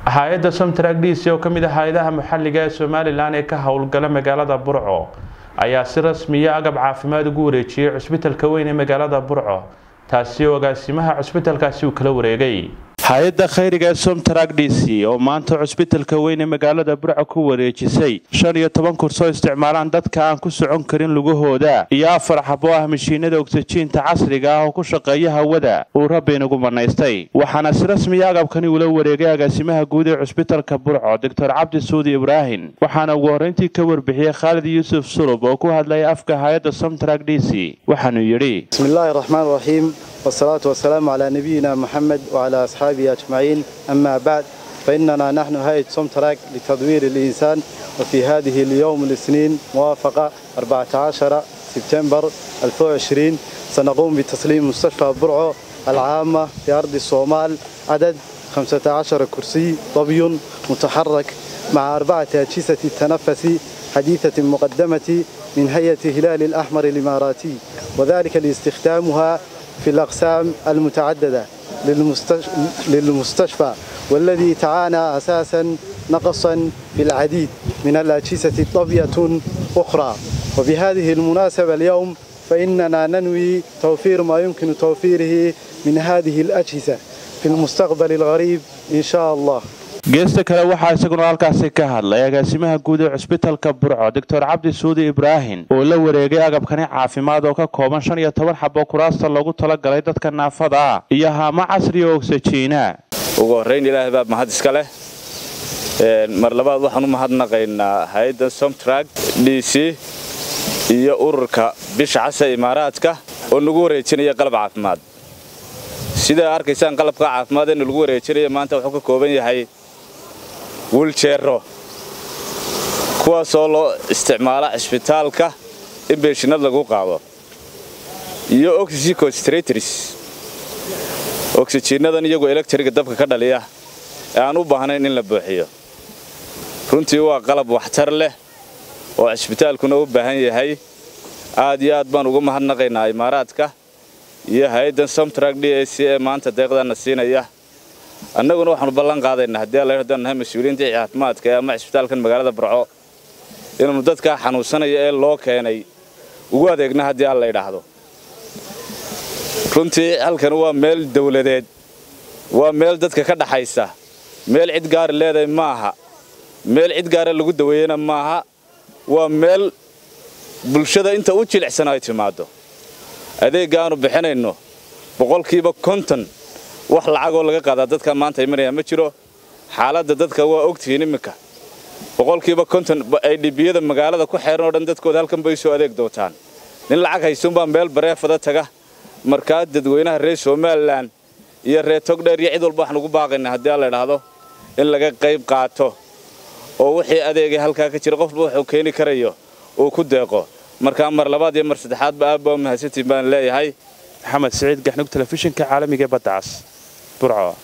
hay-adda somtrag d c oo ka mid ah hay-adaha maxalliga ee somalilan ee ka howlgala magaalada burco ayaa si rasmiya agab caafimaad ugu wareejiyey cusbitalka weyn ee magaalada burco taasi oo agaasimaha cusbitalkaasi uu kala wareegay hay-adda khayriga ee somtrag d c oo maanta cusbitalka weyn ee magaalada burco ku wareejisay shan iyo toban kursoo isticmaalaan dadka aan ku socon karin lugahooda iyo afar xabo ah mashiinada ogsajiinta casriga ah oo ku shaqeeya hawada uu rabbi inagu manaystay waxaana si rasmiya agabkani ula wareegay agaasimaha guud ee cusbitalka burco doctor cabdi suudi ibraahim waxaana ugu horreyntii ka warbixiyey khaalid yuusuf sulub oo ku hadlaya afka hay-adda somtrag d c waxaanuu yidhi bismillahi raxmaan raxiim والصلاة والسلام على نبينا محمد وعلى أصحابه أجمعين أما بعد فإننا نحن هيئة سومتراك لتدوير الإنسان وفي هذه اليوم الاثنين موافقة 14 سبتمبر 2020 سنقوم بتسليم مستشفى برعو العامة في أرض الصومال عدد 15 كرسي طبي متحرك مع أربعة أجهزة تنفس حديثة مقدمة من هيئة هلال الأحمر الإماراتي وذلك لاستخدامها في الأقسام المتعددة للمستشفى والذي تعانى أساسا نقصا في العديد من الأجهزة طبية أخرى وبهذه المناسبة اليوم فإننا ننوي توفير ما يمكن توفيره من هذه الأجهزة في المستقبل الغريب إن شاء الله geesta kale waxaa isaguna halkaasi ka hadlay agaasimaha guud ee cusbitalka burco doctor cabdi suudi ibraahim oo la wareegay agabkani caafimaad oo ka kooban shan iyo toban xabo kuraasta loogu talagalay dadka naafada ah iyo haamo casri oo ogsajiina ugu horrayn ilaahay baa mahad iska leh mar labaad waxaan u mahadnaqaynaa hay-adda somtrag d c iyo ururka bisha casa imaaraadka oo nagu wareejinaya qalab caafimaad sidaa arkaysaan qalabka caafimaad ee nagu wareejinaya maanta wuxuu ka kooban yahay wiljeero kuwaasoo loo isticmaala cisbitaalka in beeshinad lagu qaado iyo oxygen concentrators oksijiinadan iyagoo electriga dabka ka dhaliya ee aan u baahnayn in la buuxiyo runtii waa qalab waxtar leh oo cisbitaalkuna u baahan yahay aad iyo aad baan ugu mahadnaqaynaa imaaraadka iyo hay-addan somtrag d a c ee maanta deeqdaana siinaya annaguna waxaanu ballan qaadaynaa haddii alla haddaan nahay mas-uuliyiinta caafimaadka ee ama cisbitaalkan magaalada burco inaanu dadkaa xanuunsanaya ee loo keenay ugu adeegna haddii alla idhaahdo runtii halkan waa meel dawladeed waa meel dadka ka dhaxaysa meel cid gaari leedahay maaha meel cid gaara lagu daweeyena maaha waa meel bulshada inta u jilicsan ay timaaddo adeegga aanu bixinayno boqolkiiba konton wax lacagoo laga qaadaa dadka maanta imanaya ma jiro xaaladda dadka waa ogtihiin iminka boqolkiiba konton ay dhibiyada magaalada ku xeeran oo dhan dadkooda halkan bay soo adeeg doontaan nin lacag haysuunbaa meel bareefada taga markaa dadweynaha reer somalilan iyo reer togdheer iyo cid walba waxaan ugu baaqaynaa haddii alla idhaahdo in laga qayb qaato oo wixii adeegay halkaa ka jira qofba wuxuu keeni karayo uu ku deeqo markaa mar labaad iyo mar saddexaadba aabba mahadsantiin baan leeyahay maxamed siciid gaxnug telefishinka caalamiga ee badda cas burco